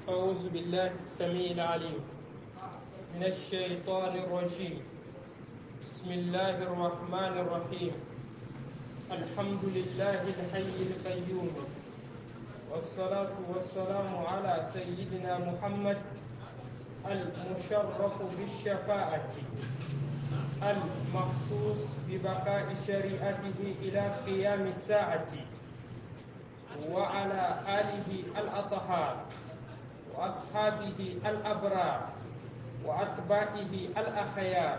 أعوذ بالله السميع العليم من الشيطان الرجيم بسم الله الرحمن الرحيم الحمد لله الحي القيوم والصلاة والسلام على سيدنا محمد المشرف بالشفاعة المخصوص ببقاء شريعته إلى قيام الساعة وعلى آله الأطهار وأصحابه الأبرار وأتباعه الأخيار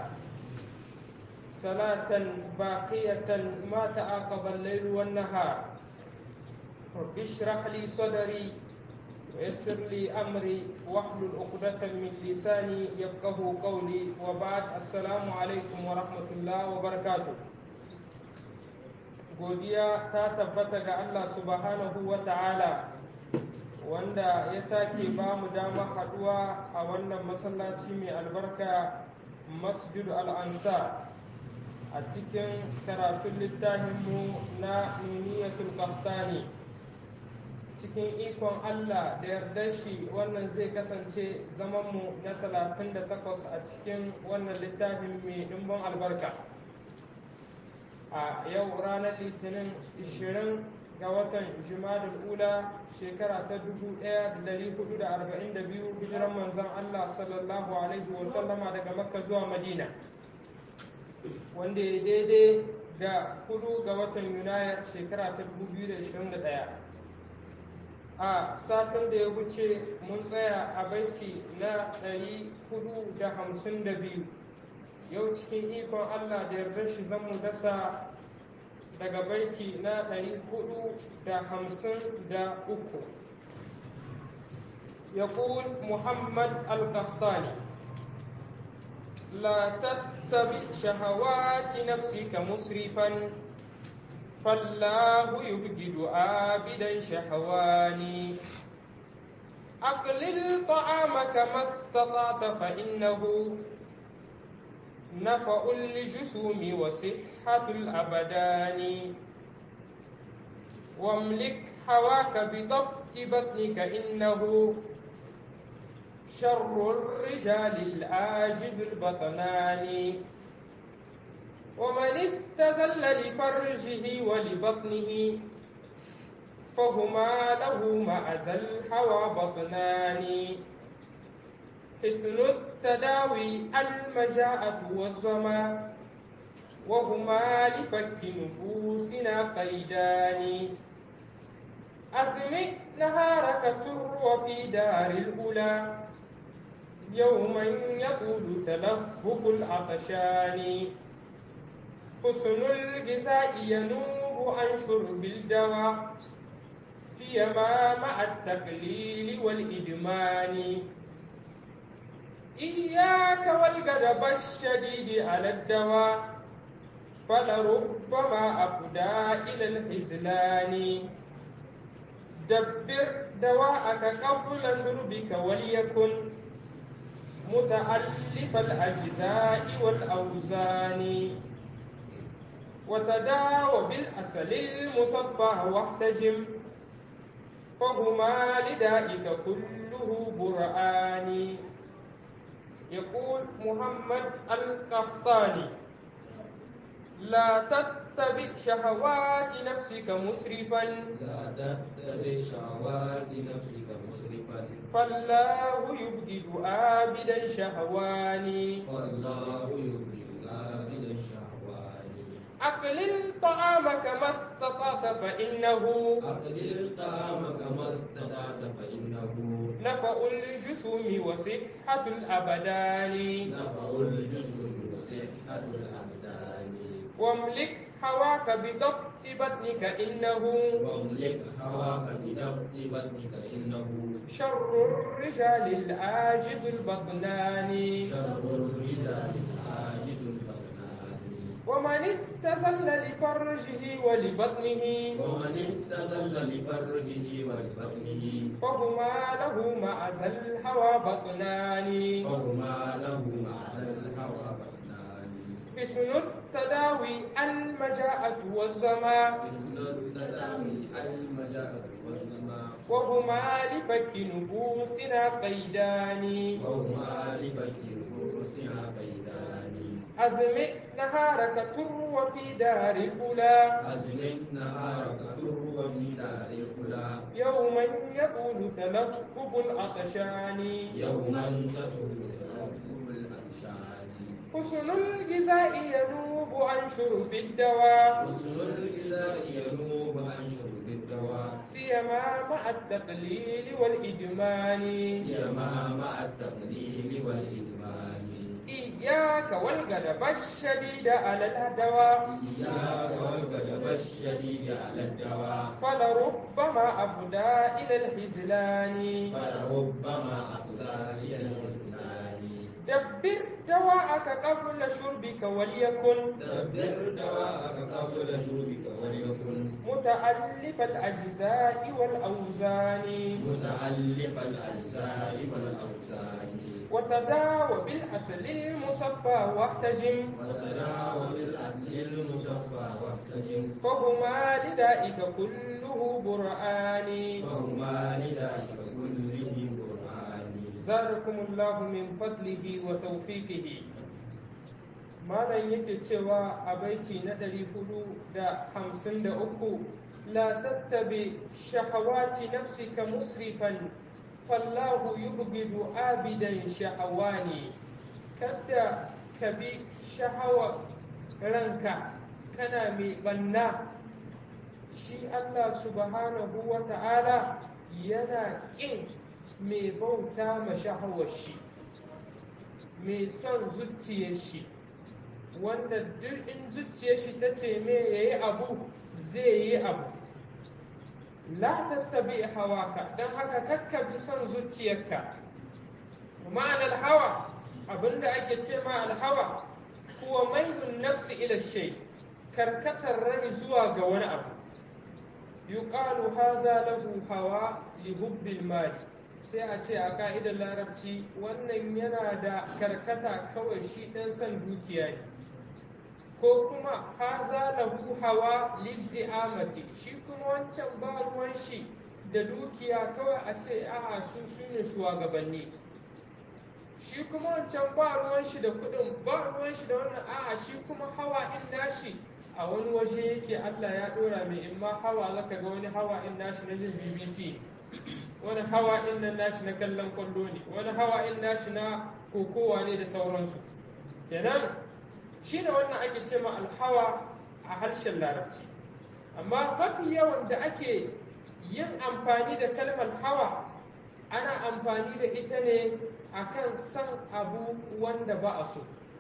صلاة باقية ما تعاقب الليل والنهار رب اشرح لي صدري ويسر لي أمري واحلل عقدة من لساني يفقه قولي وبعد السلام عليكم ورحمة الله وبركاته godiya ta tabbata ga Allah subhanahu wa ta'ala wanda ya sake ba mu dama haduwa a wannan masallaci mai albarka masjid al'ansa a cikin karatun littafinmu na nuniyatul qahtani cikin ikon Allah da yarda shi wannan zai kasance zamanmu na 38 a cikin wannan littafin mai dimbin albarka a yau ranar litinin 20 ga watan jumadul ula shekara ta 1442 hijiran manzon Allah sallallahu alaihi wasallama daga makka zuwa madina wanda ya daidai da kudu ga watan yunayar shekara ta 2021 a satin da ya wuce mun tsaya a baiti na 452 yau cikin ikon Allah da yarda shi zan mu dasa daga baiti na 453 يقول محمد القحطاني لا تتبع شهوات نفسك مسرفا فالله يبجد عابدا شهواني أقلل طعامك ما استطعت فإنه نفع للجسوم وصحة الأبدان واملك هواك بضبط بطنك إنه شر الرجال الآجب البطنان ومن استزل لفرجه ولبطنه فهما له معز الهوى بطنان حسن التداوي المجاءة والظما وهما لفك نفوسنا قيدان أسمع نهارك تر في دار الأولى يوما يطول تلفق العطشان حسن الجزاء ينوب عن شرب الدواء سيما مع التقليل والإدمان إياك والغضب الشديد على الدواء فلربما أفدى إلى الحزلان دبر دواءك قبل شربك وليكن متألف الأجزاء والأوزان وتداوى بالأسل المصفى واحتجم فهما لدائك كله برآن يقول محمد القحطاني لا تتبع شهوات نفسك مسرفا لا تتبع شهوات نفسك مسرفا فالله يبدد آبدا شهواني والله يبدل عابد الشهوان أقلل طعامك ما استطعت فإنه أقلل طعامك ما استطعت فإنه نفع الجسوم وصحة الأبدان نفع الجسم وصحة الأبدان واملك هواك بضبط بطنك إنه واملك هواك بضبط بطنك إنه شر الرجال الآجد البطنان شر الرجال العاجز البطنان ومن استزل لفرجه ولبطنه ومن استظل لفرجه ولبطنه فهما له معز الهوى بطنان فهما له مع الهوى بطنان حسن التداوي المجاءة والزما مثل التداوي المجاءة والزما وهما لفك نفوسنا قيدان وهما لفك رؤوسنا قيدان أزمئ نهارك تروى في دار الأولى أزمت نهارك تروى من دار الخلا يوما يقول تلقب العطشان يوما تطول رب الأنشان حسن الجزاء ينوب عن شرب الدواء حسن الغذاء ينوب عن شرب الدواء سيما مع التقليل والإدمان سيما مع التقليل والإدمان إياك والغضب الشديد على الدواء إياك والغضب الشديد على الدواء فلربما أفدى إلى الحزلان فلربما أفضى إلى الإذلال دبر دواءك قبل شربك وليكن دبر دواءك قبل شربك وليكن متألف الأجزاء والأوزان متعلق الأجزاء والأوزان وتداوى بالأصل المصفى واحتجم وتداوى بالأصل المصفى واحتجم فهما لدائك كله برآن وهما لذلك كله برهان زادكم الله من فضله وتوفيقه malam yake cewa a baiti na ɗari hudu da hamsin da uku la tattabi shahawati nafsika musrifan fallahu yubghidu abidan shahawani kada ka bi shahawa ranka kana mai banna shi Allah subhanahu wa ta'ala yana ƙin mai bauta ma shahawar shi mai son zuciyar shi wanda duk in zuciyar shi ta ce me ya yi abu zai yi abu la tattabi hawaka don haka kakka bi son zuciyarka ma'anar hawa abinda ake ce ma alhawa kuwa mailun nafsi ila shay karkatar rai zuwa ga wani abu yuqalu haza lahu hawa li hubbil mali sai a ce a ka'idar larabci wannan yana da karkata kawai shi ɗan son dukiya ne ko kuma haza lahu hawa lizi'amati shi kuma wancan ba ruwan shi da dukiya kawai a ce a'a su su ne shugabanni shi kuma wancan ba ruwan shi da kudin ba ruwan shi da wannan a'a shi kuma hawa in nashi a wani waje yake Allah ya dora mai in ma hawa zaka ga wani hawa in nashi na jin BBC wani hawa in nan nashi na kallon kwallo ne wani hawa in nashi na kokowa ne da sauransu kenan shi ne wannan ake ce ma alhawa a harshen larabci amma mafi yawan da ake yin amfani da kalmar hawa ana amfani da ita ne akan san abu wanda ba a so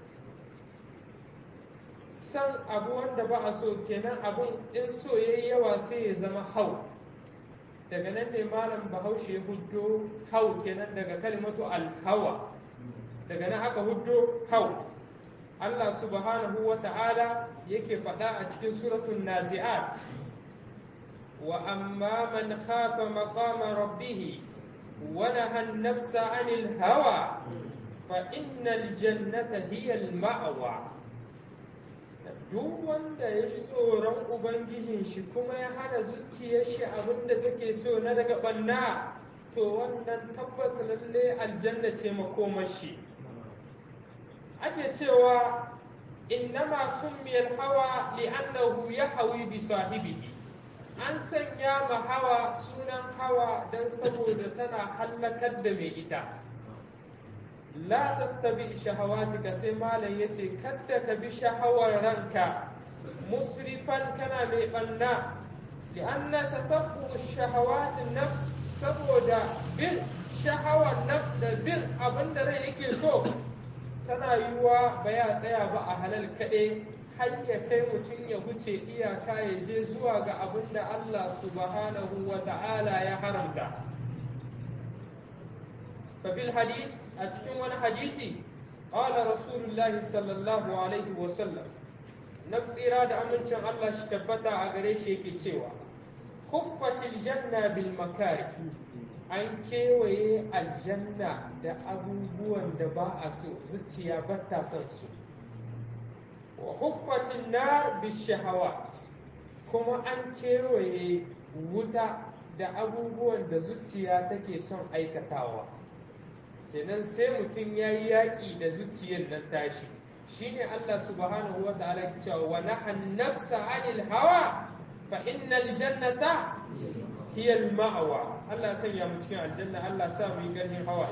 san abu wanda ba a so kenan abun in so yayi yawa sai ya zama hau daga nan ne malam bahaushe ya huddo hau kenan daga kalimatu alhawa daga nan aka huddo hau Allah subhanahu wa ta'ala yake faɗa a cikin suratul nazi'at wa amma man khafa maqama rabbih wa naha an-nafsa 'anil hawa fa innal jannata hiya al-ma'wa duk wanda ya ji tsoron ubangijin shi kuma ya hana zuciyar shi abinda take so na daga banna to wannan tabbas lalle aljanna ce makomar shi ake cewa innama summiyal hawa li'annahu yahwi bi sahibihi an sanya ma hawa sunan hawa dan saboda tana hallakar da mai ita la tattabi shahawatika sai malam yace kadda ka bi shahawar ranka musrifan kana mai banna li'anna tatabbu shahawat nafs saboda bin shahawar nafs da bin abinda rai yake so tana yiwuwa ba ya tsaya ba a halal kaɗai har ya kai mutum ya wuce iyaka ya je zuwa ga abin da Allah subhanahu wa ta'ala ya haramta. fabil hadis a cikin wani hadisi ƙala rasulullahi sallallahu alaihi wasallam na tsira da amincin Allah shi tabbata a gare shi yake cewa kuffatil janna bil makari an kewaye aljanna da abubuwan da ba a so zuciya ba ta son su wa huffatin nar bishahawat kuma an kewaye wuta da abubuwan da zuciya take son aikatawa kenan sai mutum ya yi yaƙi da zuciyar nan tashi shine Allah subhanahu wa ta'ala ke cewa wa nahan nafsa anil hawa fa innal jannata hiya al ma'wa Allah sanya mu cikin aljanna Allah sa mu yi ganin hawa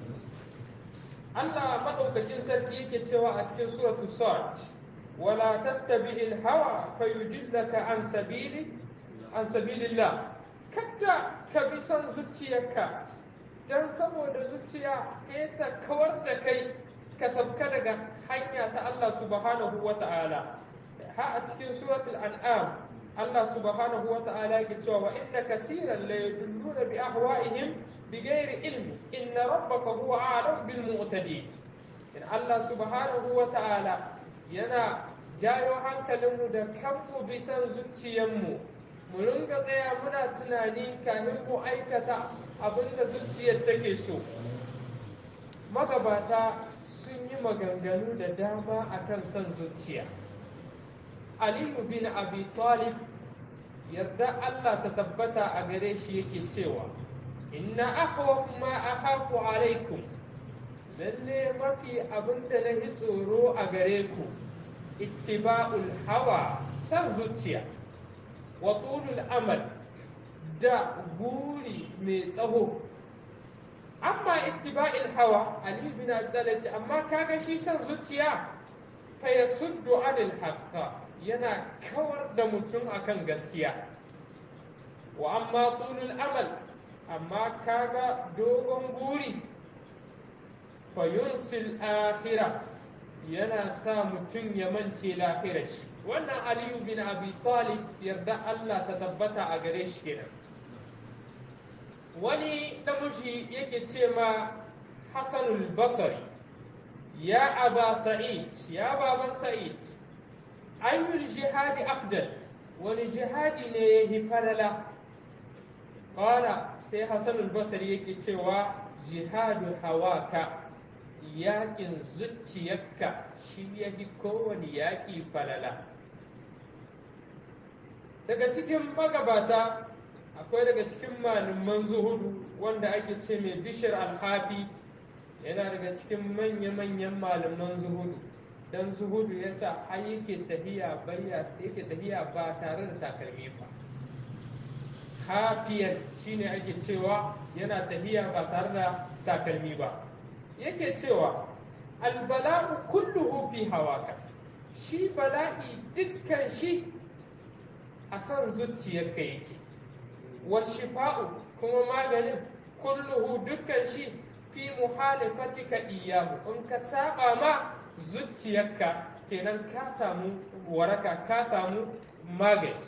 Allah madaukakin sarki yake cewa a cikin suratu sad wala tattabi'il hawa fayudillaka an sabili an sabilillah kada ka bi son zuciyarka dan saboda zuciya ta kawar da kai ka sabka daga hanya ta Allah subhanahu wa ta'ala ha a cikin suratul an'am Allah subhanahu wa ta'ala yake cewa wa inna kaseeran la yadulluna bi ahwa'ihim bighairi ilmi inna rabbaka huwa a'lam bil mu'tadin in Allah subhanahu wa ta'ala yana jayo hankalinmu da kanmu bisan zuciyarmu mu ringa tsaya muna tunani kafin mu aikata abinda zuciyar take so magabata sun yi maganganu da dama akan son zuciya aliyu bin abi talib yadda Allah ta tabbata a gare shi yake cewa inna akhwaf ma akhafu alaikum lalle mafi abinda na yi tsoro a gare ku ittiba'ul hawa san zuciya wa tulul amal da guri mai tsaho amma ittiba'il hawa ali bin abdullah ce amma kaga shi san zuciya fa yasuddu anil haqqa yana kawar da mutum akan gaskiya wa amma tulul amal amma kaga dogon guri fa yunsil akhirah yana sa mutum ya mance lahirar shi wannan aliyu bin abi talib yarda Allah ta tabbata a gare shi kenan wani namiji yake ce ma hasanul basari ya aba sa'id ya baban sa'id ayyul jihadi afdal wani jihadi ne ya yi falala qala sai hasanul basari yake cewa jihadu hawaka yaƙin zuciyarka shi ya fi kowane yaƙi falala daga cikin magabata akwai daga cikin malaman zuhudu wanda ake ce mai bishir alhafi yana daga cikin manya-manyan malaman zuhudu don zuhudu ya sa har yake tafiya yake tafiya ba tare da takalmi ba hafiyar shine ake cewa yana tafiya ba tare da takalmi ba yake cewa albala'u kulluhu fi hawaka shi bala'i dukkan shi a san zuciyarka yake washifa'u kuma maganin kulluhu dukkan shi fi muhalifatika iyahu in ka saba ma zuciyarka kenan ka samu waraka ka samu magani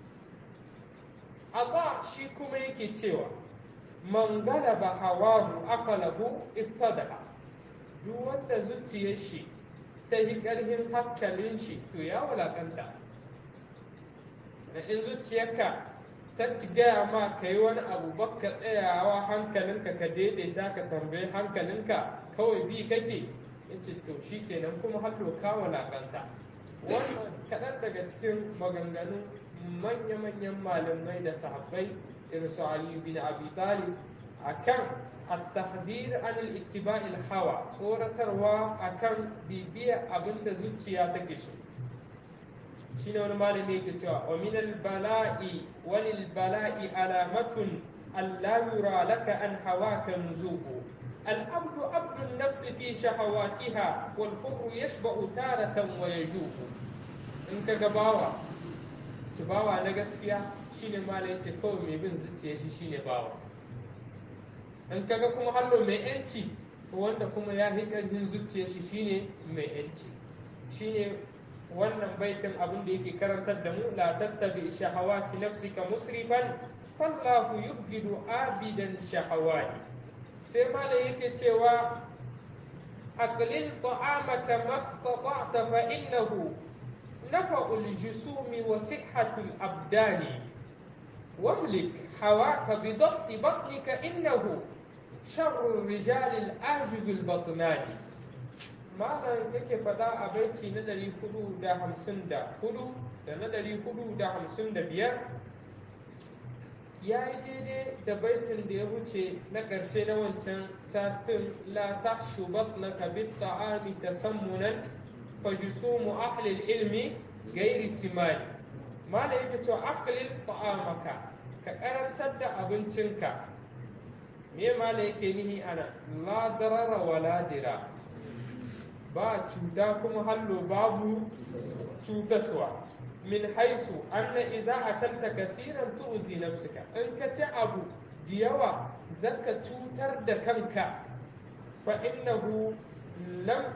Allah shi kuma yake cewa man galaba hawahu aqalahu ibtada'a duk wanda zuciyar shi ta yi ƙarfin hankalin shi to ya wulakanta da in zuciyarka ta ci gaya ma ka yi wani abu baka tsayawa hankalinka ka daidaita ka tambayi hankalinka kawai bi kake ya ce to shi kenan kuma hallo ka wulakanta wannan kaɗan daga cikin maganganun manya-manyan malamai da sahabbai irin su Ali bin Abi Talib akan at-tahzir an al-ittiba' al-hawa tsoratarwa akan bibiya abinda zuciya take so shine wani malami yake cewa wa min al-bala'i wa lil bala'i alamatun alla yura laka an hawaka nuzuqu العبد عبد النفس في شهواتها والحر يشبع تارة ويجوع إن كجباوة bawa na gaskiya shine mala yace kawai mai bin zuciya shi shine bawa in kaga kuma hallo mai yanci wanda kuma ya fi ƙarfin zuciya shi shine mai yanci shine wannan baitin abin da yake karantar da mu la tattabi shahawati nafsika musrifan fallahu yubgidu abidan shahawati sai mala yake cewa aqlil ta'amaka mastata'ta fa innahu نفع الجسوم وصحة الأبدان واملك هواك بضبط بطنك إنه شر الرجال الآجز البطنان ما yake faɗa a baiti na ɗari hudu da hamsin da hudu da na ɗari hudu da hamsin da biyar ya yi daidai da baitin da ya wuce na ƙarshe na wancan satin la tahshubat na kabit ta'ami tasammunan fajusumu ahlil ilmi gairi simani mala yake cewa aqlil ta'amaka ka karantar da abincinka me mala yake nihi ana la darara wa la dira ba cuta kuma hallo babu cutaswa min haisu anna iza akalta kasiran tu'zi nafsika in ka ci abu da yawa zaka cutar da kanka fa innahu lam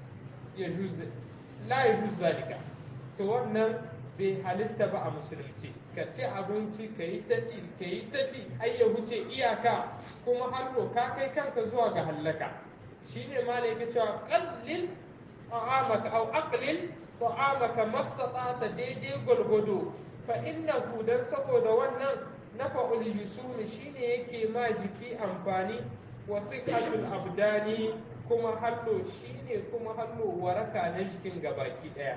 yajuz la yajuz zalika to wannan bai halitta ba a musulunci ka ci abinci ka yi ta ci ka yi ta ci har ya wuce iyaka kuma hallo ka kai kanka zuwa ga hallaka shine ma ne yake cewa qallil ta'amaka aw aqlil ta'amaka mastata'ta daidai gulgudu fa innahu dan saboda wannan nafa'ul jusumi shine yake ma jiki amfani wa sihatul abdani kuma hallo shine kuma hallo waraka na jikin gabaki daya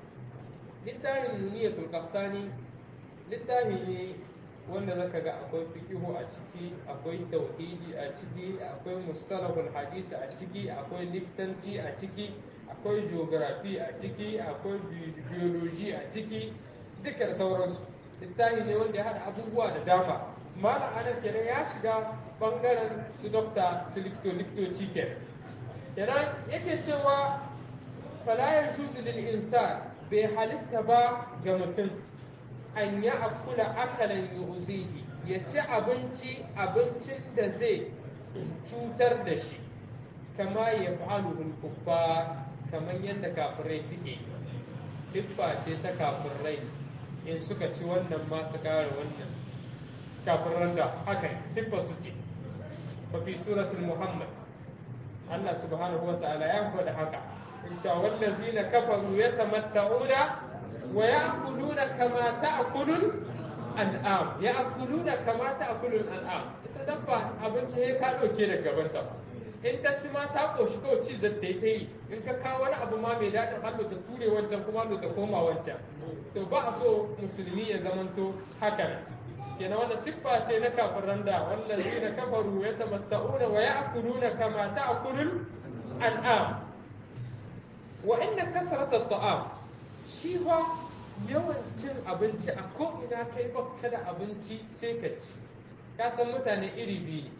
littafin nuniyatul qahtani littafi ne wanda zaka ga akwai fikihu a ciki akwai tauhidi a ciki akwai mustalahul hadisi a ciki akwai liftanci a ciki akwai geography a ciki akwai biology a ciki dukkan sauransu littafi ne wanda ya hada abubuwa da dama malam anan kenan ya shiga bangaren su dokta su likto liktoci kenan kenan yake cewa fala yajuzu lil insan bai halitta ba ga mutum an ya akula akalan yuzihi ya ci abinci abincin da zai cutar da shi kama ya fa'aluhul kuffa kamar yadda kafirai suke siffa ce ta kafirai in suka ci wannan ma su kare wannan kafiran da haka siffa su ce fa fi suratul muhammad Allah subhanahu wa ta'ala ya faɗa haka ita wallazina kafaru yatamatta'una wa ya'kuluna kama ta'kulul an'am ya'kuluna kama ta'kulul an'am ita dabba abinci sai ka dauke daga gaban ta in ta ci ma ta koshi kawai ci zata yi ta yi in ka kawo wani abu ma mai daɗin hannu ta ture wancan kuma hannu ta koma wancan to ba a so musulmi ya zamanto haka nan kenan wannan siffa ce na kafiran da wallazina kafaru yatamatta'una wa ya'kuluna kama ta'kulul an'am wa inna kasrata ta'am shi fa yawan cin abinci a ko ina kai baka da abinci sai ka ci ka san mutane iri biyu ne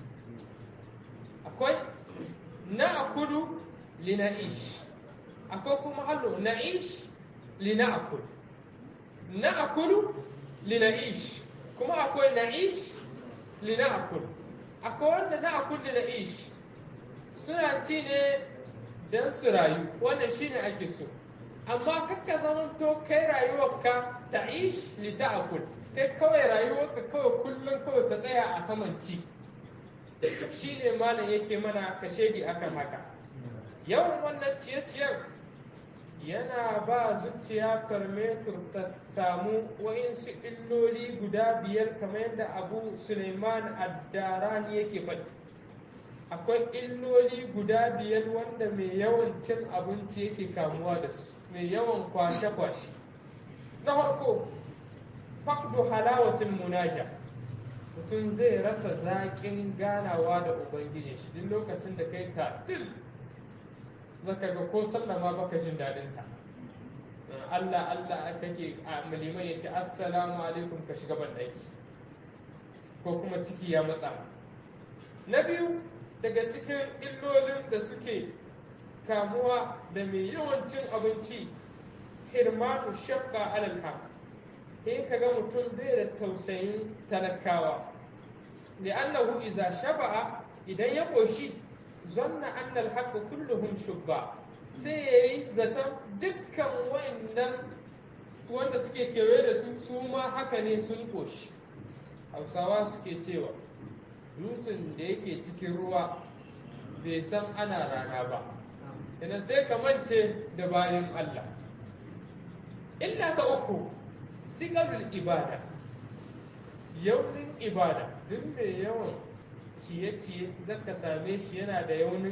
akwai na akulu lina'ish akwai kuma hallo na'ish lina'akul na akulu lina'ish kuma akwai na'ish lina'akul akwai wanda na akul lina'ish suna ci ne don su rayu wannan shine ake so amma kakka zamanto kai rayuwarka ta ish li ta'kul kai kawai rayuwarka kawai kullum kawai ta tsaya a saman ci shine malam yake mana kashedi akan haka yawan wannan ciye-ciyen yana ba zuciya farmetur ta samu wa'insu illoli guda biyar kamar yadda abu suleiman addarani yake faɗi akwai illoli guda biyar wanda mai yawan cin abinci yake kamuwa da su mai yawan kwashe-kwashe na farko fakdu halawatin munaja mutum zai rasa zaƙin ganawa da ubangiji shi duk lokacin da kai tatil zaka ga ko sallama baka jin daɗin ta Allah Allah kake a maliman ya ce assalamu alaikum ka shiga banɗaki ko kuma ciki ya matsa na biyu daga cikin illolin da suke kamuwa da mai yawancin abinci hirmanu shakka alal haq in kaga mutum bai da tausayin talakawa li'annahu iza shaba'a idan ya koshi zanna anna al kulluhum shubba sai yayi zaton dukkan wa'annan wanda suke kewaye da su su ma haka ne sun koshi hausawa suke cewa dusun da yake cikin ruwa bai san ana rana ba idan sai ka mance da bayan Allah illa ta uku sigarul ibada yaunin ibada duk mai yawan ciye-ciye zaka same shi yana da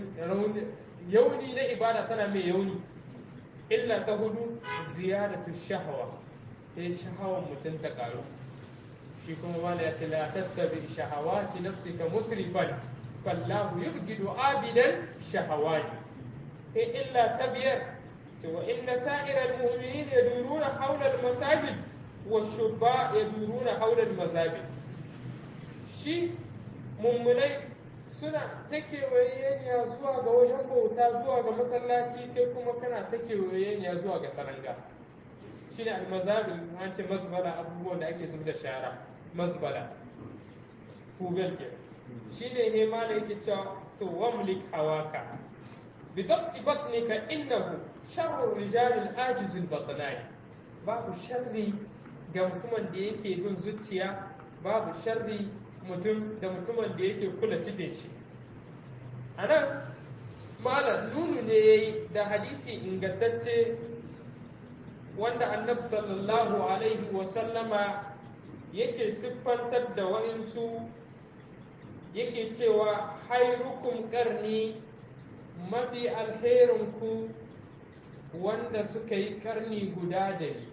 yauni na ibada tana mai yauni illa ta hudu ziyaratu shahawa sai shahawan mutum ta karu shi kuma wala ya ce la tattabi shahawati nafsika musrifan fallahu yubgidu abidan shahawati in illa tabiyar wa inna sa'iral mu'minin yaduruna hawla al-masajid والشرباء يدورون حول المزابل shi mummunai suna ta kewayeniya zuwa ga wajen bauta zuwa ga masallaci kai kuma kana ta kewayeniya zuwa ga saranga shi ne almazabil an ce mazbala abubuwan da ake zub da shara mazbala hugal ke shi ne ne ma da yake cewa to wamlik hawaka bi dabti batnika innahu sharru rijalil ajizul batnai babu sharri ga mutumin da yake bin zuciya babu sharri mutum da mutumin da yake kula cikin shi a nan malam nunu ne ya yi da hadisi ingantacce wanda annabi sallallahu alaihi wasallama yake siffantar da wa'insu yake cewa hairukum karni mafi alherinku wanda suka yi karni guda da ni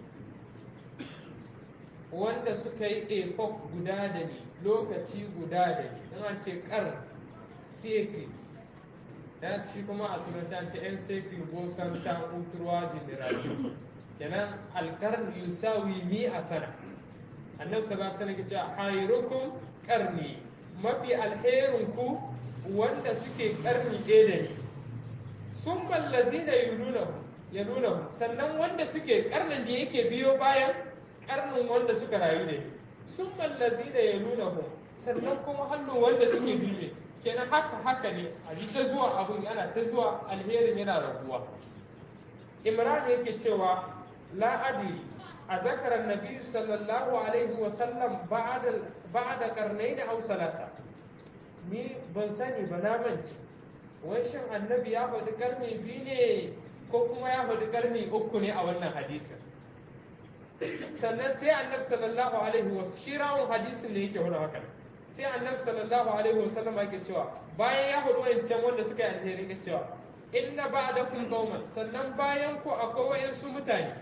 wanda suka yi epoch guda da ni lokaci guda da ni in an ce kar sekli ya ci kuma a turanci an ce yan sekli ko san ta uturwa generation kenan alkarni yusawi mi a sana annabi sallallahu alaihi wasallam ya ce khairukum qarni mafi alherinku wanda suke karni ɗaya da ni sun ballazina yununahu yalunahu sannan wanda suke karnin da yake biyo bayan karnin wanda suka rayu da sun mallazi da ya nuna mu sannan kuma hannu wanda suke biye kenan haka haka ne a ji ta zuwa abun yana ta zuwa alherin yana raguwa imran yake cewa la adri a zakarar nabi sallallahu alaihi wa sallam ba'da karnai da salasa ni ban sani ba na mance wai shin annabi ya faɗi karni biyu ne ko kuma ya faɗi karni uku ne a wannan hadisin sannan sai annabi sallallahu alaihi wa shi rawun hadisin ne yake wani haka sai annabi sallallahu alaihi wa sallam yake cewa bayan ya hudu wancan wanda suka yi alheri yake cewa inna ba'dakum qauman sannan bayan ku akwai wayansu mutane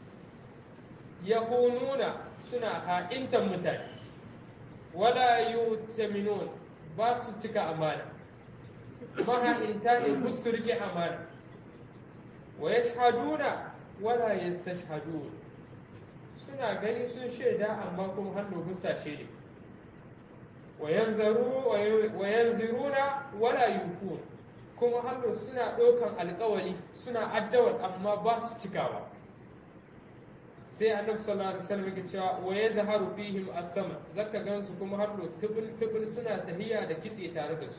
yahununa suna ha'intan mutane wala yutaminun ba su cika amana maha'inta ne ku su rike amana wa yashhaduna wala yastashhadun suna gani sun shaida amma kuma hannu busashe ne wa yanziruna wala yufun kuma hannu suna ɗaukan alkawari suna addawar amma ba su cikawa sai annabi sallallahu alaihi wasallam yake cewa wa yazharu fihim as-sama zaka gansu kuma hannu tubul tubul suna tahiya da kitse tare da su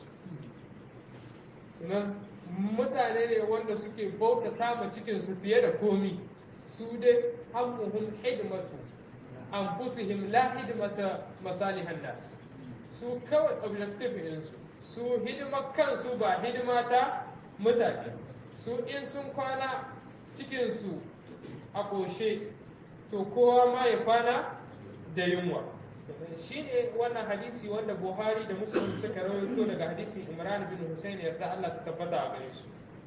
mutane ne wanda suke bautata ma cikin su fiye da komi su dai hammuhum hidmatu anfusihim la hidmata masalihan nas su kawai objective din su su hidimar kansu ba hidima ta mutane su in sun kwana cikin su a koshe to kowa ma ya kwana da yunwa shine wannan hadisi wanda buhari da muslim suka rawaito daga hadisin imran bin husayn yarda Allah ta tabbata a gare su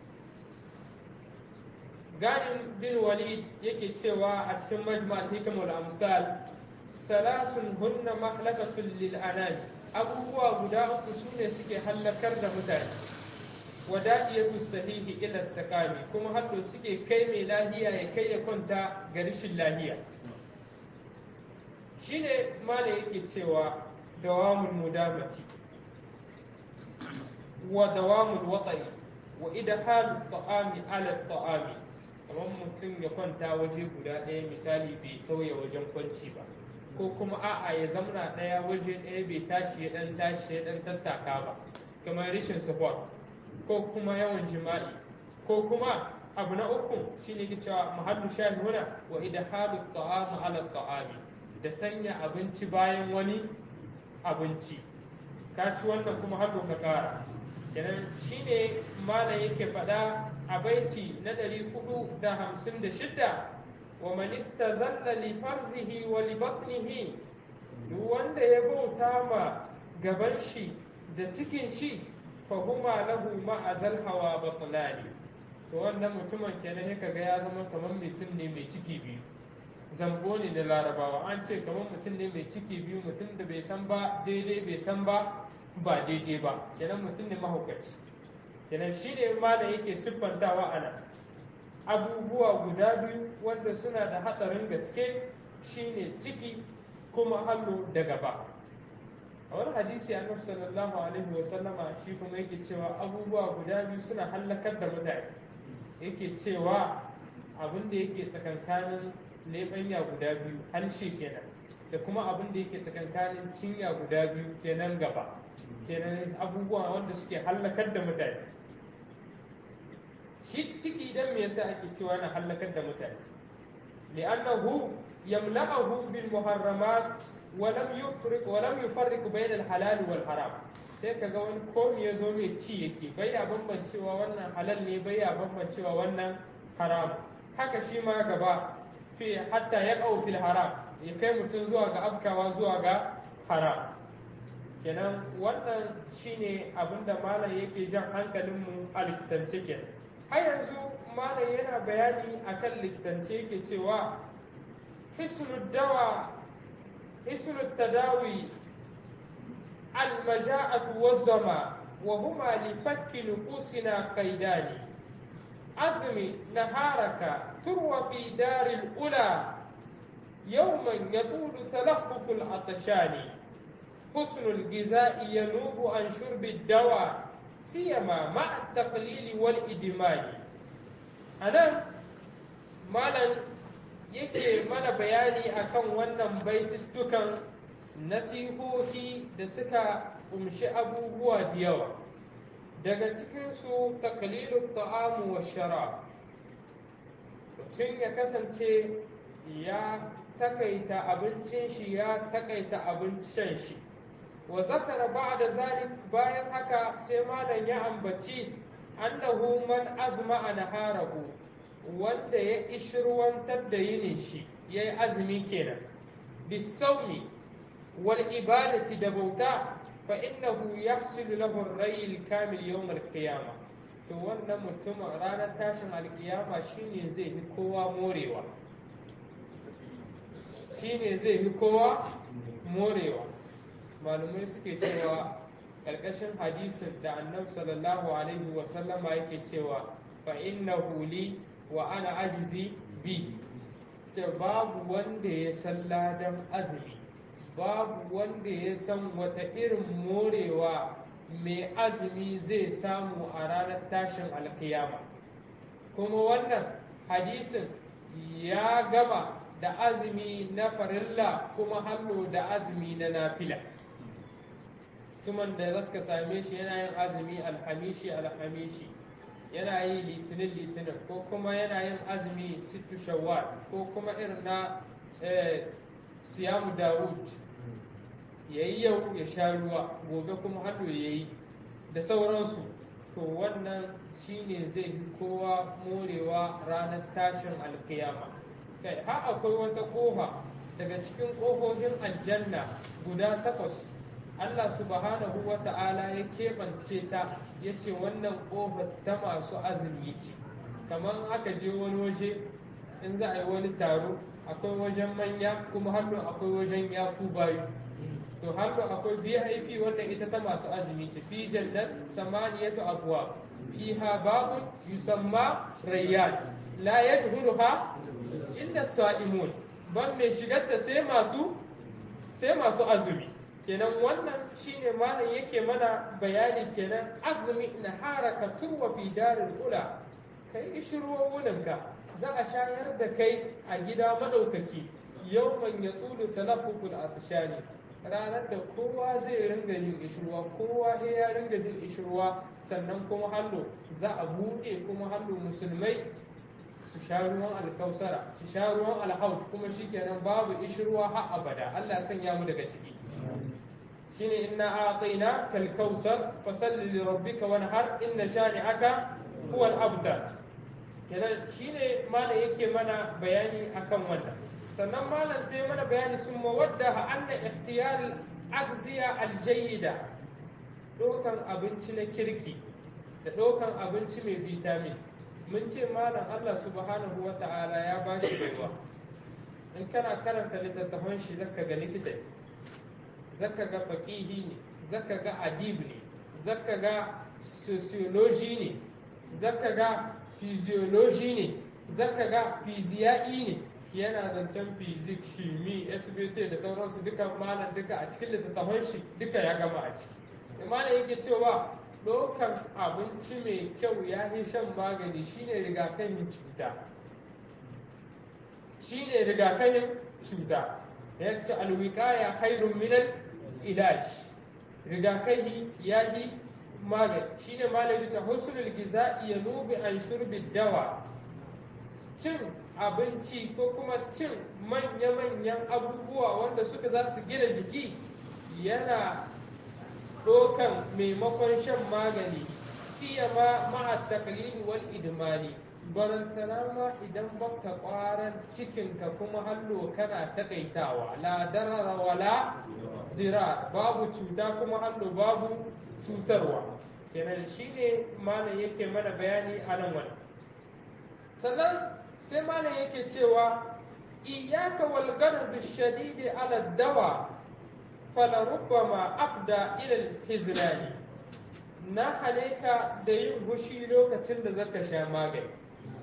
ganin bin walid yake cewa a cikin majma'al hikamul amsal salasun hunna mahlakatun lil anami abubuwa guda uku sune suke hallakar da mutane wada'iyatu sahihi ila sakami kuma haddo suke kai mai lahiya ya kai ya kwanta ga rashin lahiya shine mala yake cewa dawamul mudamati wa dawamul wata'i wa idhalu ta'ami ala ta'ami kamar mutum ya kwanta waje guda ɗaya misali bai sauya wajen kwanci ba ko kuma a'a ya zamna ɗaya waje ɗaya bai tashi ya ɗan tashi ya ɗan tattaka ba kamar rashin support ko kuma yawan jima'i ko kuma abu na uku shine ke cewa mahallu shahihuna wa idhalu ta'amu ala ta'ami da sanya abinci bayan wani abinci ka ci wannan kuma har ka kara kenan shine malam yake faɗa a baiti na ɗari hudu da hamsin da shidda wa man istazalla li farzihi wa li batnihi duk wanda ya bauta ma gaban shi da cikin shi fa huma lahu ma azal hawa batlani to wannan mutumin kenan ya kaga ya zama kamar mutum ne mai ciki biyu zambo ne da larabawa an ce kamar mutum ne mai ciki biyu mutum da bai san ba daidai bai san ba ba daidai ba kenan mutum ne mahaukaci kenan shi ne malam yake siffantawa a nan abubuwa guda biyu wanda suna da hatsarin gaske shine ciki kuma hallo da gaba a wani hadisi annabi sallallahu alaihi wa sallama shi kuma yake cewa abubuwa guda biyu suna hallakar da mutane yake cewa abin da yake tsakankanin leɓanya guda biyu harshe kenan da kuma abin da yake tsakankanin cinya guda biyu kenan gaba kenan abubuwa wanda suke hallakar da mutane shi ciki idan me yasa ake cewa na hallakar da mutane li'annahu yamla'ahu bil muharramat wa lam yufriq wa lam yufarriq bayna al halal wal haram sai kaga wani komi ya zo mai ci yake bai ya bambancewa wannan halal ne bai ya bambancewa wannan haram haka shi ma gaba fi hatta ya fil haram ya kai mutum zuwa ga afkawa zuwa ga haram kenan wannan shine abinda malam yake jan hankalinmu a likitance kenan har yanzu malam yana bayani akan likitance yake cewa hisnud dawa hisnud tadawi المجاعة والظما وهما لفك نفوسنا قيدان أزم نهارك تروى في دار الأولى يوما يطول تلفف العطشان حسن الغذاء ينوب عن شرب الدواء سيما مع التقليل والإدمان أنا مالا yake mana bayani akan wannan baituttukan nasihohi da suka kumshi abubuwa da yawa daga cikinsu takalilu ta'amu wa shara mutum ya kasance ya takaita abincin shi ya takaita abincin shi wa zakara ba'da zalik bayan haka sai malam ya ambaci annahu man azma a naharahu wanda ya ishirwantar da yinin shi ya yi azumi kenan bisauni والإبادة دبوتا فإنه يحصل له الري الكامل يوم القيامة to wannan mutum ranar tashin alkiyama shine zai fi kowa morewa shine zai fi kowa morewa malumai suke cewa ƙarƙashin hadisin da annabi sallallahu alaihi wa sallama yake cewa fa innahu li wa ana ajizi bi ce babu wanda ya san ladan azumi babu wanda ya san wata irin morewa mai azumi zai samu a ranar tashin alkiyama kuma wannan hadisin ya gama da azumi na farilla kuma hallo da azumi na nafila tuman da zaka same shi yana yin azumi alhamishi alhamishi yana yi litinin litinin ko kuma yana yin azumi sittu shawwal ko kuma irin na siyamu dawud ya yi yau ya sha ruwa gobe kuma hannu ya yi da sauransu to wannan shine zai fi kowa morewa ranar tashin alkiyama kai har akwai wata kofa daga cikin ƙofofin aljanna guda takwas Allah subhanahu wa ta'ala ya keɓance ta ya ce wannan ƙofar ta masu azumi ce kamar aka je wani waje in za a yi wani taro akwai wajen manya kuma hannu akwai wajen yaku bayu to hannu akwai vip wannan ita ta masu azumi ce fi jannat samaniyatu abwa fiha babun yusamma rayyan la yadkhuluha illa sa'imun ban mai shigar ta sai masu sai masu azumi kenan wannan shine malam yake mana bayani kenan azumi na haraka turwa fi darul ula kai ishirwo wuninka za a shayar da kai a gida madaukaki yawman ya tsulu talaffuful atshani ranar da kowa zai ringa yin ishirwa kowa ya ringa jin ishirwa sannan kuma hallo za a buɗe kuma hallo musulmai su sha ruwan alkausara su sha ruwan alhaut kuma shikenan babu ishirwa har abada Allah ya sanya mu daga ciki shine inna a'tayna kal kausar fasalli li rabbika wanhar inna shani'aka huwa al-abtar kenan shine malam yake mana bayani akan wannan sannan malam sai mana bayani sun mawadda anna ikhtiyar al-agziya al-jayyida dokan abinci na kirki da dokan abinci mai vitamin mun ce malam Allah subhanahu wa ta'ala ya ba shi baiwa in kana karanta littattafan shi zaka ga likita ne zaka ga faqihi ne zaka ga adib ne zaka ga sociology ne zaka ga physiology ne zaka ga fiziyai ne yana zancen fizik shimi sbt da sauransu duka malam duka a cikin littattafan shi duka ya gama a ciki malam yake cewa ɗaukan abinci mai kyau ya yi shan magani shine rigakafin cuta shine rigakafin cuta yadda alwiqaya khairun minal ilaj rigakafi ya yi magani shine malami ta husnul giza'i yanubi an shurbi dawa cin abinci ko kuma cin manya-manyan abubuwa wanda suka za su gina jiki yana ɗaukan maimakon shan magani siyama ma'a taklidi wal idmani barantana ma idan baka kwaran cikinka kuma hallo kana takaitawa la darara wala dira babu cuta kuma hallo babu cutarwa kenan shine malam yake mana bayani a nan wani sannan sai malam yake cewa iyaka wal garb shadidi ala dawa fala rubbama abda ila al hizrani na haleka da yin hushi lokacin da zaka sha magani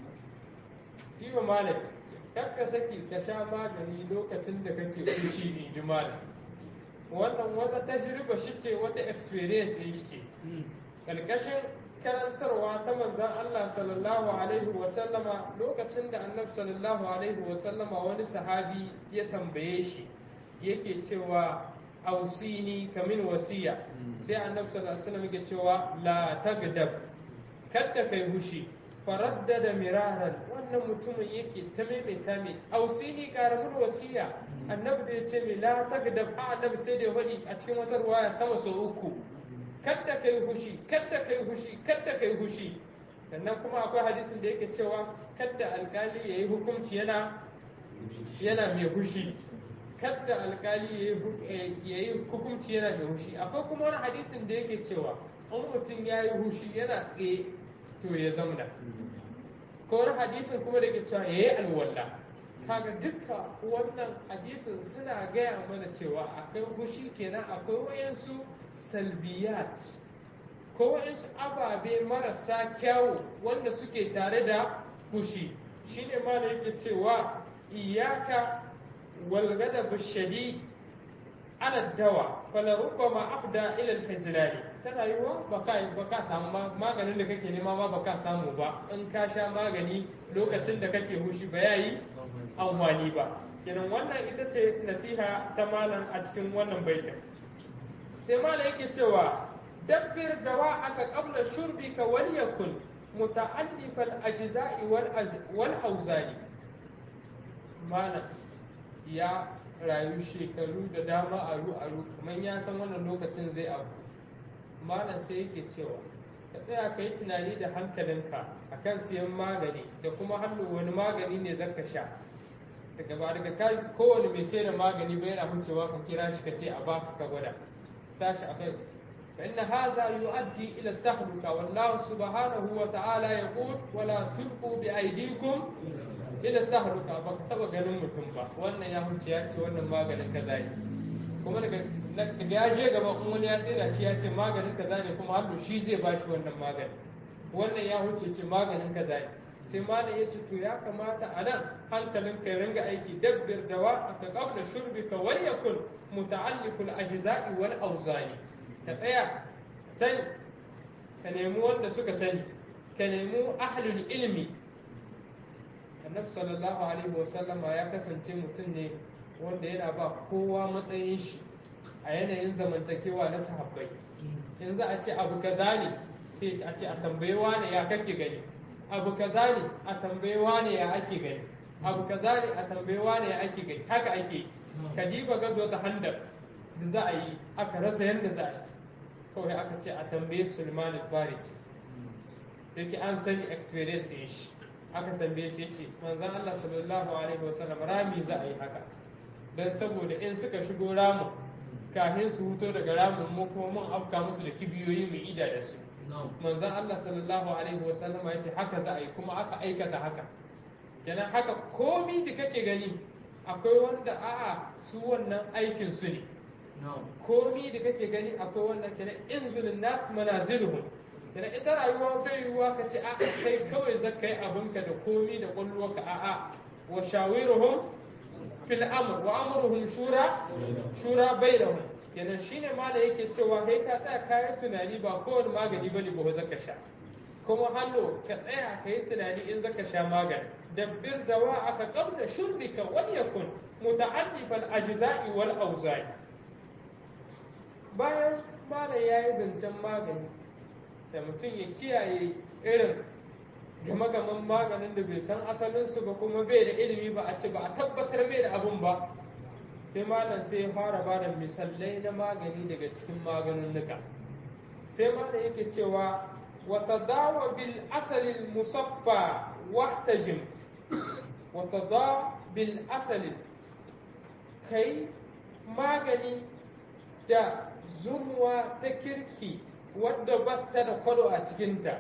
jiwa malam kakka saki ka sha magani lokacin da kake hushi ne ji malam wannan wata tajriba shi ce wata experience ne shi ce kalkashin karantarwa ta manzan Allah sallallahu alaihi wa sallama lokacin da annabi sallallahu alaihi wa sallama wani sahabi ya tambaye shi yake cewa ausini kamin wasiya sai annabi sallallahu alaihi wasallam yake cewa la tagdab kada kai hushi faraddada miraran wannan mutumin yake ta maimaita mai ausini karamin wasiya annabi da ya ce mai la tagdab a annabi sai da ya faɗi a cikin wata ruwaya sama sau uku kadda kai hushi kadda kai hushi kadda kai hushi sannan kuma akwai hadisin da yake cewa kadda alkali yayi hukunci yana yana mai hushi kadda alkali yayi hukunci yana mai hushi akwai kuma wani hadisin da yake cewa in mutum ya yi hushi yana tsaye to ya zamna ko wani hadisin kuma da ke cewa ya yi alwala kaga duka wannan hadisin suna gaya mana cewa akwai hushi kenan akwai wayansu salbiyat ko waɗansu ababe marasa kyawu wanda suke tare da fushi shine ma da yake cewa iyaka walgada bishadi ana dawa fala rubbama abda ila alhizlali tana yiwa baka baka samu maganin da kake nema ma baka samu ba in ka sha magani lokacin da kake hushi ba yayi amfani ba kenan wannan ita ce nasiha ta malam a cikin wannan baitin sai malam yake cewa dabbir dawa aka qabla shurbika wal yakun muta'allif al ajza'i wal wal awzani malam ya rayu shekaru da dama aru aru kamar ya san wannan lokacin zai abu malam sai yake cewa ka tsaya ka yi tunani da hankalinka akan siyan magani da kuma hannu wani magani ne zaka sha daga ba daga kai kowane mai sai da magani bai yana hucewa ka kira shi ka ce a baka ka gwada tashi a kai فإن هذا يؤدي إلى التهلكة والله سبحانه وتعالى يقول ولا تلقوا بأيديكم إلى التهلكة baka taba ganin mutum ba wannan ya huce ya ce wannan maganin kaza ne kuma daga ya je gaba in wani ya tsira shi ya ce maganin kaza ne kuma hallo shi zai ba shi wannan magani wannan ya huce ce maganin kaza ne sai malam ya ce to ya kamata a nan hankalin ka ringa aiki dabbir dawa aka qabla shurbika wal yakun muta'alliqul ajza'i wal awzani ka tsaya sani ka nemi wanda suka sani ka nemi ahlul ilmi annabi sallallahu alaihi wasallama ya kasance mutum ne wanda yana ba kowa matsayin shi a yanayin zamantakewa na sahabbai in za a ce abu kaza ne sai a ce a tambayi wane ya kake gani abu kaza ne a tambayi wane ya ake gani abu kaza ne a tambayi wane ya ake gani haka ake kadiba gazo ta handar da za a yi aka rasa yadda za a yi kawai aka ce a tambaye Sulman al-Farisi yake an sani experience yin shi aka tambaye shi yace manzon Allah sallallahu alaihi wasallam rami za a yi haka dan saboda in suka shigo ramin kafin su huto daga ramin mu kuma mun afka musu da kibiyoyi mu ida da su manzon Allah sallallahu alaihi wasallam yace haka za a yi kuma aka aikata haka kenan haka komi da kake gani akwai wanda a'a su wannan aikin su ne komi da kake gani akwai wannan kenan inzulin nas manaziluhum kenan ita rayuwa bai yiwuwa ka ce a'a kai kawai zaka yi abinka da komi da kwallowarka a'a wa shawiruhum fil amr wa amruhum shura shura bainahum kenan shine ma da yake cewa kai ka tsaya kayan tunani ba kowane magani bane ba zaka sha kuma hallo ka tsaya ka yi tunani in zaka sha magani dabbir dawa aka qabla shurbika wal yakun muta'addibal ajza'i wal awza'i bayan malam yayi zancen magani da mutum ya kiyaye irin game-gamen maganin da bai san asalinsu ba kuma bai da ilimi ba a ce ba a tabbatar bai da abun ba sai malam sai ya fara ba da misalai na magani daga cikin maganinnuka sai malam yake cewa wata dawa bil asalin musaffa wahtajim wata dawa bil asalin kai magani da zumuwa ta kirki wadda batta da kwado a cikinta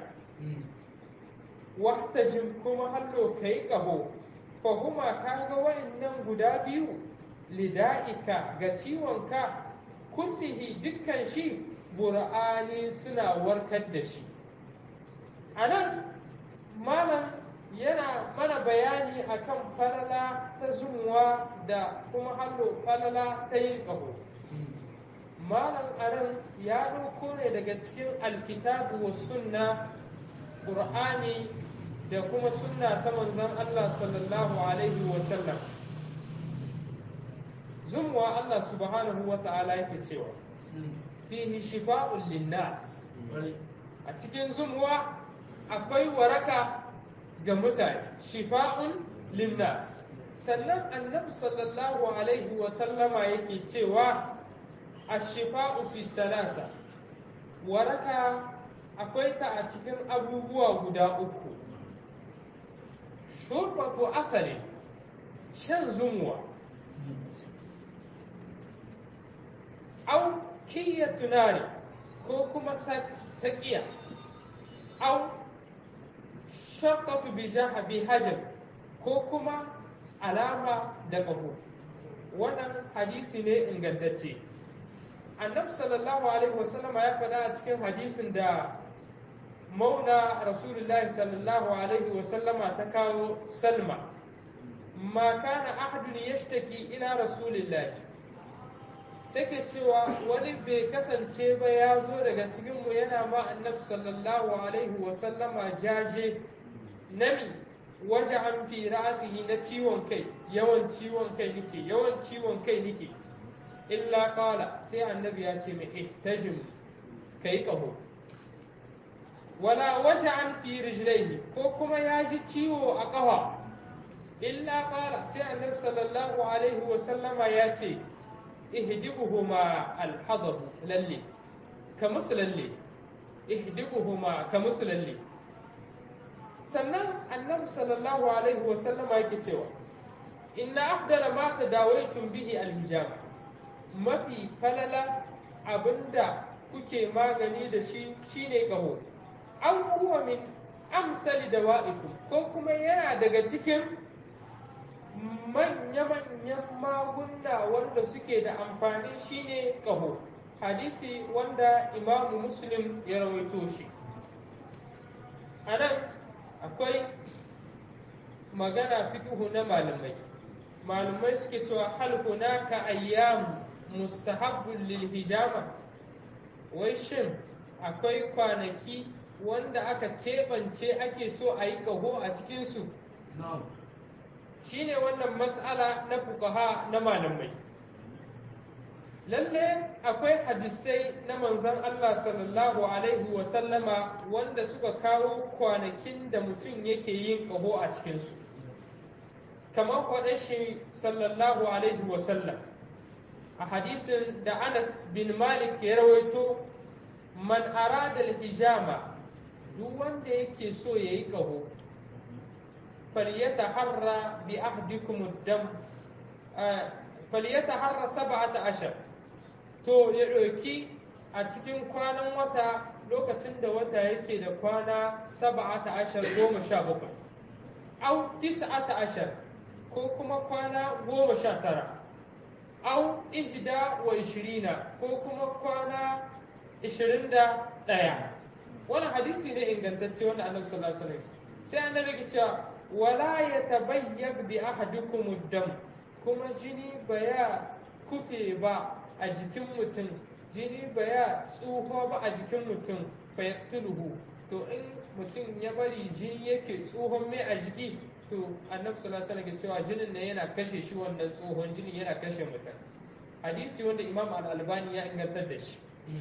wahtajim kuma hallo kai ƙaho fahuma ka ga wa'annan guda biyu lida'ika ga ciwonka kullihi dukkan shi bura'ani suna warkar da shi a nan malam yana mana bayani akan falala ta zumuwa da kuma hallo falala ta yin ƙaho malam anan ya ɗauko ne daga cikin alkitabu wa sunna ƙur'ani da kuma sunna ta manzon Allah sallallahu alaihi wa sallam zumuwa Allah subhanahu wa ta'ala yake cewa fihi shifa'un linnas a cikin zumuwa akwai waraka ga mutane shifa'un linnas sannan annabi sallallahu alaihi wa sallama yake cewa ashifa'u fi salasa waraka akwai ta a cikin abubuwa guda uku shurbatu asali shan zumuwa au kiyya tunari ko kuma sakiya au shakatu bi jahabi hajar ko kuma alama da ƙaho wannan hadisi ne ingantacce annabi sallallahu alaihi wasallama ya faɗa a cikin hadisin da mauna rasulullahi sallallahu alaihi wasallama ta kawo salma ma kana ahadun yashtaki ila rasulillahi take cewa wani bai kasance ba ya zo daga cikinmu yana ma annabi sallallahu alaihi wasallama jaje nami waje an fi ra'asihi na ciwon kai yawan ciwon kai nike yawan ciwon kai nike illa kala sai annabi ya ce mai ihtajim kai kaho wala waje an fi rijlaihi ko kuma ya ji ciwo a ƙafa illa kala sai annabi sallallahu alaihi wa sallama ya ce ihdibuhuma alhadabu lalle ka musu lalle ihdibuhuma ka musu lalle sannan annabi sallallahu alaihi wa sallama yake cewa inna afdala ma tadawaitum bihi alhijama mafi falala abinda kuke magani da shi shine ƙaho an kuwa min amsali da wa'ikum ko kuma yana daga cikin manya-manyan maguna wanda suke da amfani shine ƙaho hadisi wanda imamu muslim ya rawaito shi a nan akwai magana fiƙihu na malamai malamai suke cewa hal hunaka ayyamu mustahabbun lil hijama wai shin akwai kwanaki wanda aka keɓance ake so a yi ƙaho a cikinsu shine wannan matsala na fukaha na malamai lalle akwai hadisai na manzon Allah sallallahu alaihi wasallama wanda suka kawo kwanakin da mutum yake yin ƙaho a cikinsu kamar kwaɗe shi sallallahu alaihi wasallam a hadisin da Anas bin Malik ya rawaito man arada hijama duk wanda yake so ya yi ƙaho falyataharra bi ahdikum dam falyataharra sab'ata ashar to ya ɗauki a cikin kwanan wata lokacin da wata yake da kwana sab'ata ashar goma sha bakwai au tis'ata ashar ko kuma kwana goma sha tara au ihda wa ishirina ko kuma kwana ishirin da ɗaya wannan hadisi ne ingantacce wanda annabi sallallahu alaihi wasallam sai annabi ke cewa wala yatabayyab bi ahadikum dam kuma jini baya kufe ba a jikin mutum jini baya tsuho ba a jikin mutum fayaktuluhu to in mutum ya bari jini yake tsohon mai a jiki to annabi sallallahu alaihi wasallam cewa jinin ne yana kashe shi wannan tsohon jinin yana kashe mutum hadisi wanda imam al-albani ya ingantar da shi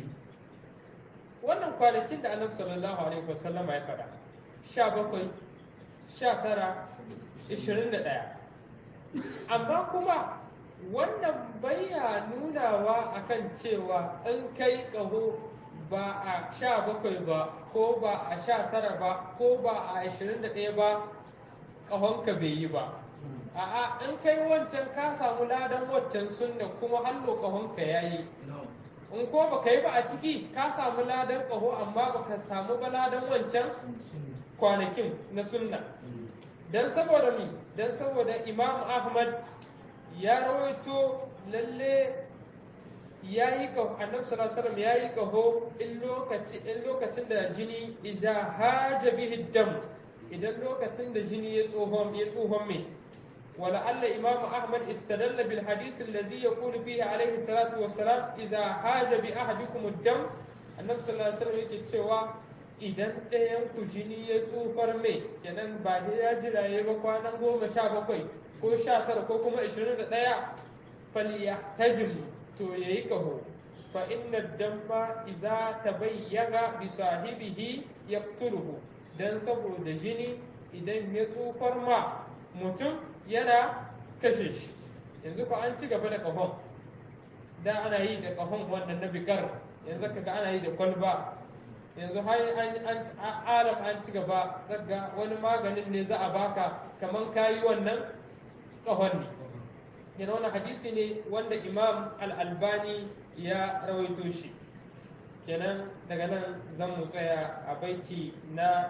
wannan kwanakin da annabi sallallahu alaihi wasallama ya faɗa sha bakwai sha tara ishirin da ɗaya amma kuma wannan baya nunawa akan cewa in kai ƙaho ba a sha bakwai ba ko ba a sha tara ba ko ba a ashirin da ɗaya ba ƙahonka bai yi ba a'a in kai wancan ka samu ladan waccan sunna kuma hallo ƙahonka ya yi in ko ba ka yi ba a ciki ka samu ladan ƙaho amma ba ka samu ba ladan wancan kwanakin na sunna don saboda mi don saboda imam ahmad ya rawaito lalle ya yi ƙaho annabi sallallahu alaihi ya yi ƙaho in lokacin da jini ija haja bihi dam idan lokacin da jini ya tsohon ya tsohon mai ولعل إمام أحمد استدل بالحديث الذي يقول فيه عليه الصلاة والسلام إذا حاج بأحدكم الدم النبي صلى الله عليه وسلم yake cewa idan ɗayan ku jini ya tsufar mai kenan ba ya jira ya ba kwanan goma sha bakwai ko sha tara ko kuma ishirin da ɗaya falyahtajim to ya yi ƙaho fa inna damma iza tabayyana bi sahibihi yaqtuluhu dan saboda jini idan ya tsufar ma mutum yana kashe shi yanzu ko an ci gaba da ƙahon da ana yi da ƙahon wannan na bigar yanzu kaga ana yi da kwalba yanzu har an alam an ci gaba zaga wani maganin ne za a baka kaman kayi wannan ƙahon ne yana wani hadisi ne wanda imam al-albani ya rawaito shi kenan daga nan zan mu tsaya a baiti na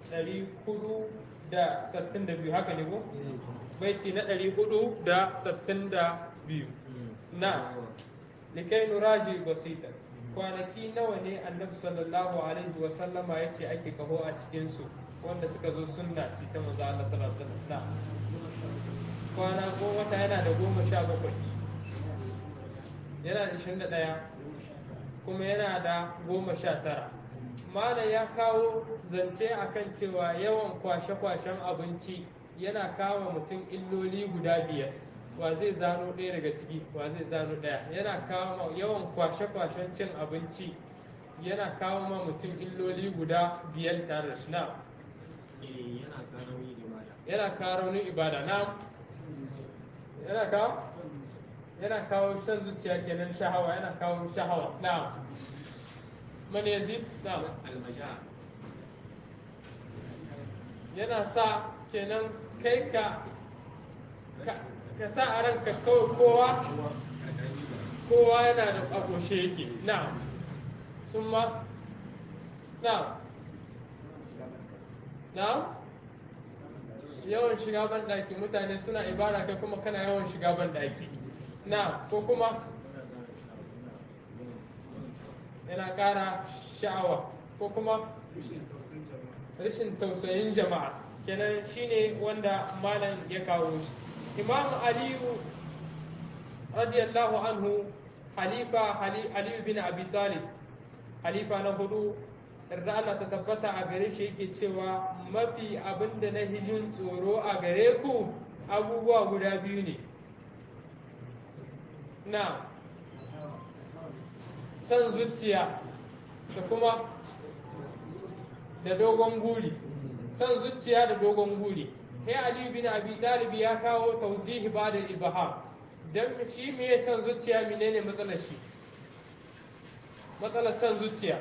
462 haka ne ko? baiti na ɗari hudu da sattin da biyu na likai nuraji basita kwanaki nawa ne annabi sallallahu alaihi wa sallama ya ce ake kaho a cikinsu wanda suka zo sunna ce ta maza Allah sallallahu alaihi na kwana ko wata yana da goma sha bakwai yana da ishirin da ɗaya kuma yana da goma sha tara malam ya kawo zance akan cewa yawan kwashe-kwashen abinci yana kama mutum illoli guda biyar wa zai zano ɗaya daga ciki wa zai zano ɗaya yana kama yawan kwashe-kwashen cin abinci yana kawo ma mutum illoli guda biyar tare da shi na yana kawo raunin ibada na yana kawo yana kawo shan zuciya kenan shahawa yana kawo shahawa na man yazid na yana sa kenan kai ka ka sa a ranka kawai kowa kowa yana da agoshe yake na sun ma na na yawan shiga ban daki mutane suna ibara kai kuma kana yawan shiga ban daki na ko kuma yana ƙara sha'awa ko kuma rashin tausayin jama'a kenan shine wanda malam ya kawo shi imam aliyu radiyallahu anhu halifa aliyu bin abi talib halifa na hudu yarda Allah ta tabbata a gare shi yake cewa mafi abin da na hijin tsoro a gare ku abubuwa guda biyu ne na san zuciya da kuma da dogon guri san zuciya da dogon guri sai Ali bin Abi Talib ya kawo tawdihi ba da ibham dan shi me ya san zuciya menene matsalar shi matsalar san zuciya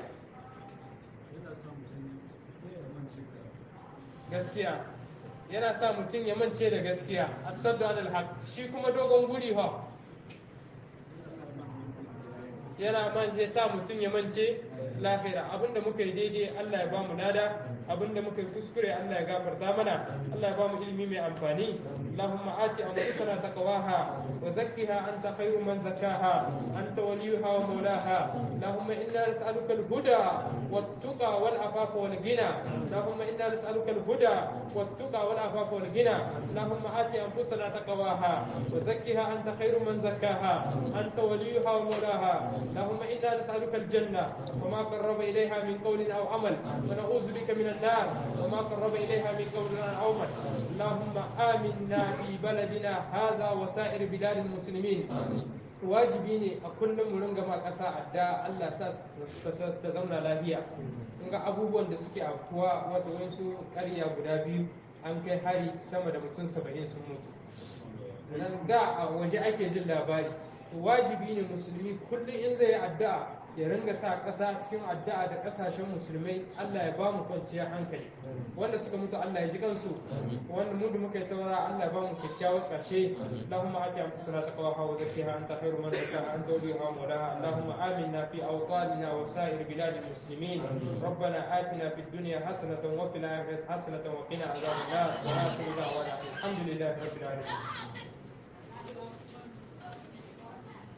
gaskiya yana sa mutum ya mance da gaskiya asaddu anil haq shi kuma dogon guri ha yana man zai sa mutum ya mance lahira abinda muka yi daidai Allah ya ba mu lada abinda muka yi kuskure Allah ya gafarta mana Allah ya ba mu ilimi mai amfani اللهم آت أنفسنا تقواها وزكها أنت خير من زكاها أنت وليها ومولاها اللهم إنا نسألك الهدى والتقى والعفاف والغنى اللهم إنا نسألك الهدى والتقى والعفاف والغنى اللهم آت أنفسنا تقواها وزكها أنت خير من زكاها أنت وليها ومولاها اللهم إنا نسألك الجنة وما قرب إليها من قول أو عمل ونعوذ بك من النار وما قرب إليها من قول أو عمل اللهم آمنا في بلدنا هذا وسائر بلاد المسلمين wajibi ne a kullum mu ringa ma ƙasa adda Allah sa ta zauna lafiya ga abubuwan da suke afkuwa wato wasu ƙarya guda biyu an kai hari sama da mutum saba'in sun mutu nan da a waje ake jin labari wajibi ne musulmi kullum in zai yi addu'a ya ringa sa ƙasa cikin addu'a da ƙasashen musulmai Allah ya ba mu kwanciyar hankali wanda suka mutu Allah ya ji kansu wanda mu da muka yi saura Allah ya ba mu kyakkyawar ƙarshe Allahumma ati anfusana taqwaha wa zakkiha anta khairu man zakkaha anta waliyuha wa mawlaha Allahumma aminna fi awtanina wa sa'ir bilad المسلمين ربنا آتنا في الدنيا حسنة وفي الآخرة حسنة وقنا عذاب النار وآخر دعوانا الحمد لله رب العالمين